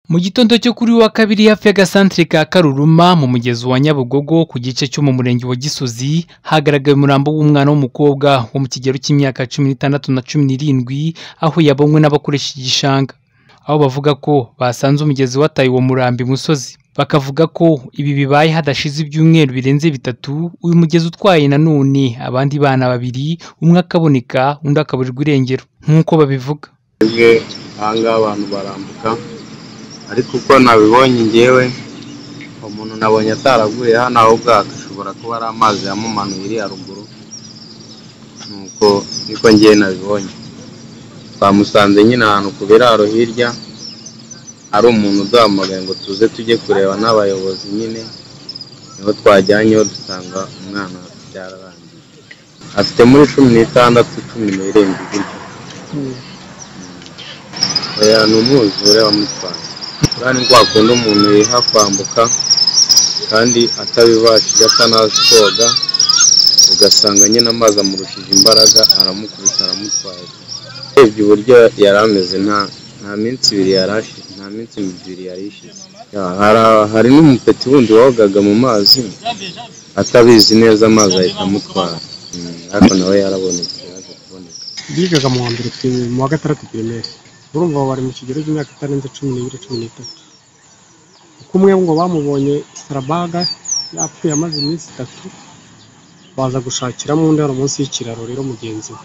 Mu gitondo cyo kuri uyu wa kabiri hafi y'agasantere ka Karuruma mu mugezi wa Nyabugogo ku gice cyo mu murenge wa Gisozi hagaragaye umurambo w'umwana w'umukobwa wo mu kigero cy'imyaka cumi n'itandatu na cumi n'irindwi aho yabonywe n'abakoresha igishanga, aho bavuga ko basanze umugezi wataye uwo murambo imusozi, bakavuga ko ibi bibaye hadashize ibyumweru birenze bitatu uyu mugezi utwaye nanone abandi bana babiri umwe akaboneka undi akaburirwa irengero nk'uko babivuga. Twebwe aha ngaha abantu barambuka ariko uko nabibonye ngewe umuntu nabonye ataraguye hano ahubwo ashobora kuba ari amazi yamumanuye iriya ruguru nuko niko ngewe nabibonye twamusanze nyine ahantu ku biraro hirya ari umuntu uduhamagaye ngo tuze tujye kureba n'abayobozi nyine niho twajyanyeho dusanga umwana byararangiye afite muri cumi n'itandatu cumi n'irindwi gutyo oya ni umwuzure wamutwaye uriya ni kwa kundi umuntu yiha kwambuka kandi atabibashije atanazi koga ugasanga nyine amazi amurushije imbaraga aramukubita aramutwaye urebye uburyo yari ameze nta nta minsi ibiri yari ashize nta minsi ibiri yari ishize Ya, hari- hari n'umupeti wundi wogaga mu mazi atabizi neza amazi ahita amutwara Mm, ariko nawe yarabonetse yaje kuboneka bigaga mu wa mbere pime- mu wa gatandatu pirimeri urumva bari mu kigero cy'imyaka itarenze cumi n'ibiri cumi n'itatu uko umwe ngo bamubonye sarabaga yapfuye amaze iminsi itatu baza gushakiramo undi hari munsi y'ikiraro rero mugenzi we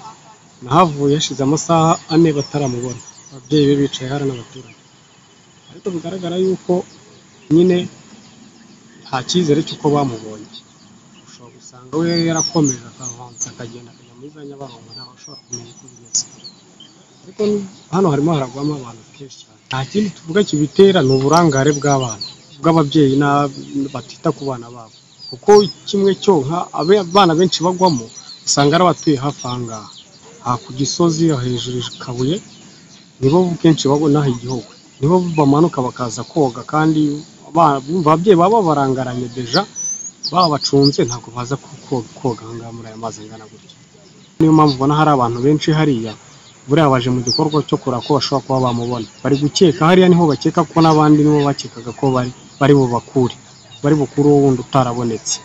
naho avuye hashize amasaha ane bataramubona ababyeyi be bicaye hariya n'abaturage ariko bigaragara yuko nyine nta cyizere cy'uko bamubonye ushobora gusanga we yari yarakomeje akavanza akagenda akajya muri za nyabarongo ntawe ushobora kumenya uko bimeze ariko ni- hano harimo haragwamo abantu kenshi cyane nta kindi tuvuga kibitera ni uburangare bw'abana bw'ababyeyi n'a- batita ku bana babo kuko kimwe cyonka abe- abana benshi bagwamo usanga ari abatuye hafi aha ngaha aha ku gisozi hejuru i kabuye nibo kenshi bagwa n'aha igihugu nibo bamanuka bakaza koga kandi ba- bumva ababyeyi baba babarangaranye deja babacunze ntabwo baza ku- ko- koga aha ngaha muri aya mazi angana gutya niyo mpamvu ubona hari abantu benshi hariya buriya baje mu gikorwa cyo kureba ko bashobora kuba bamubona bari gukeka hariya niho bakeka ko n'abandi nibo bakekaga ko bari bari bubakure bari bukure uwo wundi utarabonetse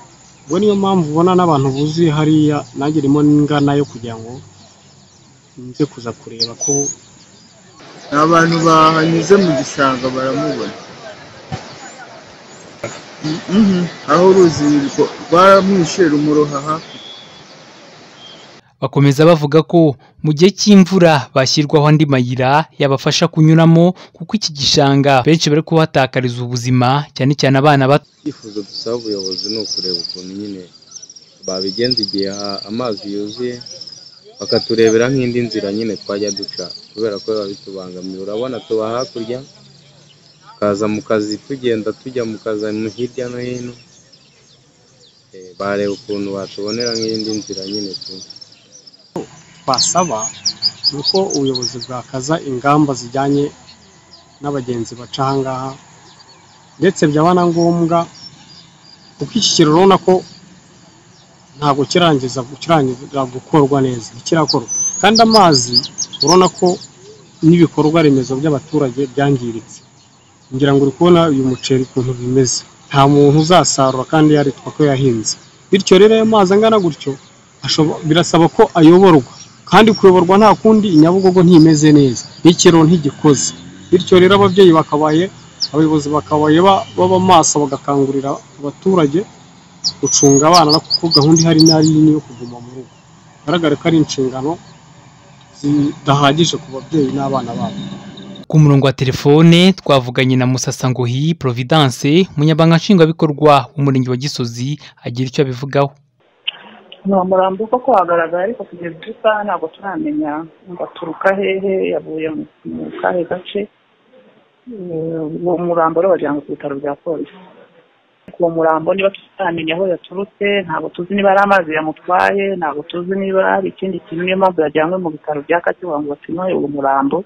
ubwo niyo mpamvu ubona n'abantu buzuye hariya nanjye irimo n'ingana yo kugira ngo nze kuza kureba ko ni abantu bahanyuze mu gishanga baramubona Mm, mhm. aho uruzi rwo- rwaramwishe rumuroha hafi Bakomeza bavuga ko mu gihe cy'imvura bashyirwaho andi mayira yabafasha kunyuramo kuko iki gishanga benshi bari kuhatakariza ubuzima cyane cyane abana bato. icyifuzo dusaba ubuyobozi ni ukureba ukuntu nyine babigenza igihe ha- amazi yuzuye bakaturebera nk'indi nzira nyine twajya duca kubera ko biba bitubangamiye urabona tuba hakurya tukaza mu kazi tugenda tujya mu kazi mu- hirya no hino Eh, bareba ukuntu batubonera nk'indi nzira nyine tu twasaba ni uko ubuyobozi bwakaza ingamba zijyanye n'abagenzi baca aha ngaha ndetse byaba na ngombwa kuko iki kiraro urabona ko ntabwo kirangiza kirangira gukorwa neza kirakorwa kandi amazi urabona ko n'ibikorwa remezo by'abaturage byangiritse ngira ngo uri kubona uyu muceri ukuntu bimeze nta muntu uzasarura kandi yaritwa ko yahinze bityo rero ayo mazi angana gutyo ashobo- birasaba ko ayoborwa kandi kuyoborwa nta kundi inyabugogo ntimeze neza n'ikiraro ntigikoze bityo rero ababyeyi bakabaye abayobozi bakabaye ba- baba maso bagakangurira abaturage gucunga abana no kuko gahunda ihari nari nini yo kuguma mu rugo bigaragare ko ari inshingano zidahagije ku babyeyi n'abana babo Ku murongo wa telefone twavuganye na Musasangohi Providence umunyabanga nshingwabikorwa w'umurenge wa Gisozi agira icyo abivugaho. ni umurambo koko wagaragaye ariko kugeza ubu isaha ntabwo turamenya ngo aturuka hehe yavuye mu- mu kahe gace Eh, uwo murambo rero wagira ngo ku bitaro bya polisi ariko uwo murambo niba tutaramenya aho yaturutse ntabwo tuzi niba ari amazi yamutwaye ntabwo tuzi niba hari ikindi kintu niyo mpamvu yajyanywe mu bitaro bya kacyiru ngo bapime uwo murambo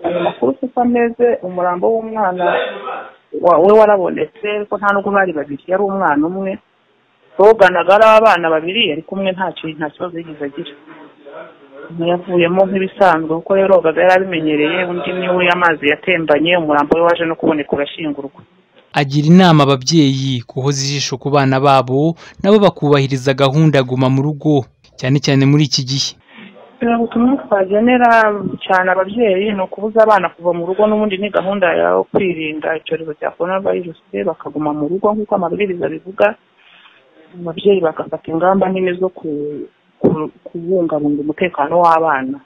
ayo makuru uko ameze umurambo w'umwana wa- we warabonetse ariko nta nubwo bari babiri yari umwana umwe boganaga ari abana babiri ari kumwe nta ki- nta kibazo yigeze agira yavuyemo nk'ibisanzwe kuko yarogaga yari abimenyereye undi niwe amazi yatembanye umurambo we waje no kuboneka urashyingurwa agira inama ababyeyi guhoza ijisho ku bana babo nabo bakubahiriza gahunda guma mu rugo cyane cyane muri iki gihe Eh, ubutumwa twagenera cyane ababyeyi ni ukubuza abana kuva mu rugo n'ubundi ni gahunda yo kwirinda icyorezo cya korona virusi bakaguma mu rugo nk'uko amabwiriza abivuga ababyeyi bagafata ingamba nini zo ku- ku- kubungabunga umutekano w'abana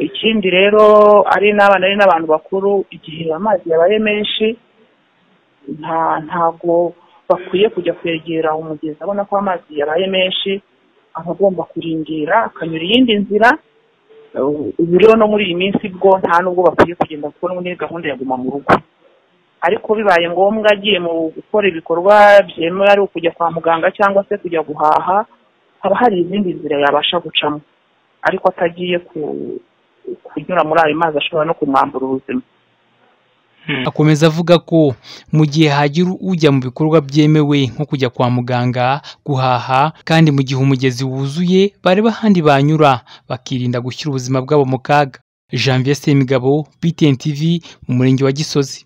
ikindi rero ari n'abana ari n'abantu bakuru igihe amazi yabaye menshi nta ntago bakwiye kujya kwegera umugezi abona ko amazi yabaye menshi aba agomba kurindira akanyura iyindi nzira ubu rero no muri iyi minsi bwo nta n'ubwo bakwiye kugenda kuko muri gahunda ya guma mu rugo ariko bibaye ngombwa agiye mu gukora ibikorwa byemewe ari ukujya kwa muganga cyangwa se kujya guhaha haba hari izindi nzira yabasha gucamo ariko atagiye ku- kunyura muri ayo mazi ashobora no kumwambura ubuzima akomeza avuga ko mu gihe hagira ujya mu bikorwa byemewe nko kujya kwa muganga guhaha kandi mu gihe umugezi wuzuye bareba ahandi banyura bakirinda gushyira ubuzima bwabo mu kaga janvier semigabo btn tv mu murenge wa gisozi